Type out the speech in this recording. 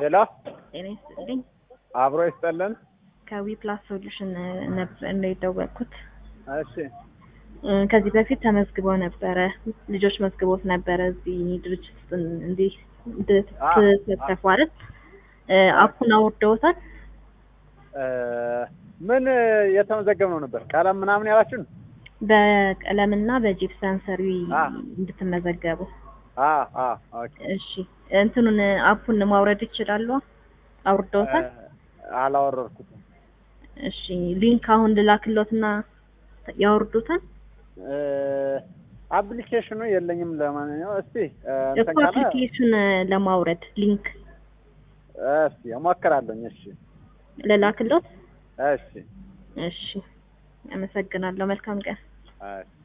ሄሎ ጤና ይስጥልኝ። አብሮ ይስጠልን። ከዊ ፕላስ ሶሉሽን ነበር ነው የደወልኩት። እሺ እ፣ ከዚህ በፊት ተመዝግበው ነበረ፣ ልጆች መዝግቦት ነበረ እዚህ ድርጅት ውስጥ እንዲህ እንድትሳተፉ አይደል? እ፣ አፑን አውርደውታል። እ፣ ምን የተመዘገብነው ነበር? ቀለም ምናምን ያላችሁን? በቀለምና በጂፕሰን ሰሪ አ። እንድትመዘገቡ። አ አ ኦኬ። እሺ እንትኑን አፑን ማውረድ ይችላሉ? አውርደውታል? እ፣ አላወረድኩትም። እሺ ሊንክ አሁን ልላክሎትና ያወርዱታል። እ፣ አፕሊኬሽኑ የለኝም። ለማንኛውም እስቲ እ፣ እኮ እንትን ካለ አፕሊኬሽን ለማውረድ ሊንክ እስቲ እሞክራለሁኝ። እሺ ልላክሎት። እሺ እሺ አመሰግናለሁ። መልካም ቀን። እሺ